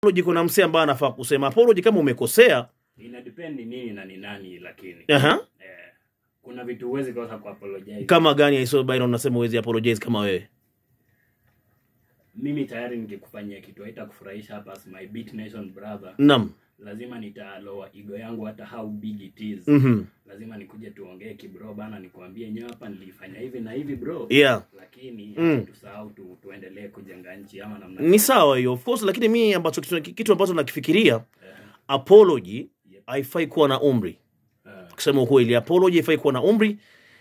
apology kuna msee ambaye anafaa kusema apology kama umekosea ina depend ni nini na ni nani lakini Aha. eh, kuna vitu huwezi kosa ku apologize kama gani aiso Byron unasema uwezi apologize kama wewe mimi tayari nikikufanyia kitu haitakufurahisha hapa as my beat nation brother naam lazima nitaloa ego yangu hata how big it is mhm lazima nikuje tuongee kibro bana nikuambie nyewe hapa nilifanya hivi na hivi bro yeah lakini Mm. acha tusahau tu, tuendelee kujenga nchi ama namna ni sawa hiyo of course lakini mi ambacho kitu, kitu ambacho nakifikiria apology haifai kuwa na umri Eh, kusema ukweli apology haifai kuwa na umri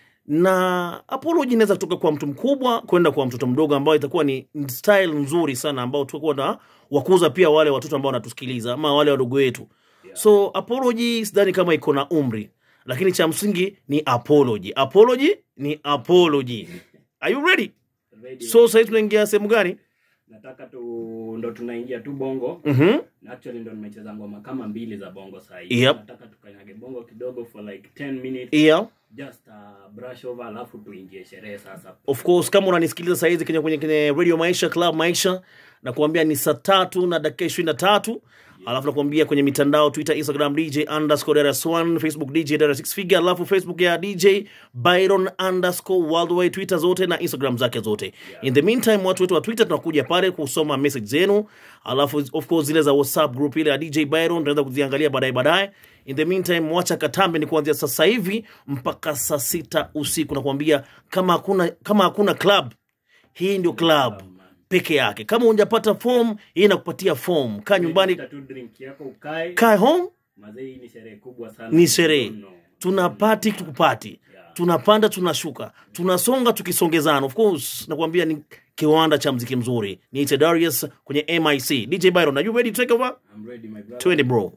na apology inaweza kutoka kwa mtu mkubwa kwenda kwa mtoto mdogo ambao itakuwa ni style nzuri sana ambao tutakuwa na wakuza pia wale watoto ambao wanatusikiliza ama wale wadogo wetu so apology sidhani kama iko na umri lakini cha msingi ni apology apology ni apology are you ready ready. so sahii tunaingia sehemu gani nataka tu ndo tunaingia tu bongo mm-hmm. Na actually ndo nimecheza ngoma kama mbili za bongo sahii Yep. nataka tukanyage bongo kidogo for like 10 minutes yeah just uh, brush over alafu tuingie sherehe sasa of course kama unanisikiliza sahizi kwenye, kwenye, kwenye radio maisha club maisha nakuambia ni saa tatu na dakika ishirini na tatu alafu nakuambia kwenye mitandao twitter instagram dj underscore rs1 facebook dj dara 6 figure alafu facebook ya dj byron underscore worldwide twitter zote na instagram zake zote in the meantime watu wetu wa twitter tunakuja pale kusoma message zenu alafu of course zile za whatsapp group ile ya dj byron tunaweza kuziangalia baadaye baadaye in the meantime wacha katambe ni kuanzia sasa hivi mpaka saa sita usiku nakuambia kama hakuna kama hakuna club hii ndio club peke yake kama unjapata form hii inakupatia form kaa nyumbani Tafuta tu drink yako ukae kaa home mazee hii ni sherehe kubwa sana ni sherehe No, no. tuna pati tukupati tunapanda tunashuka tunasonga tukisongezana of course nakwambia ni kiwanda cha mziki mzuri niite darius kwenye mic dj byron are you ready to take over I'm ready my brother twende bro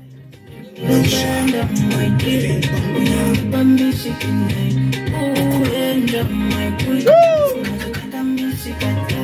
Unaenda my dear, unampa misi kinai. Unaenda my queen, unakata misi katai.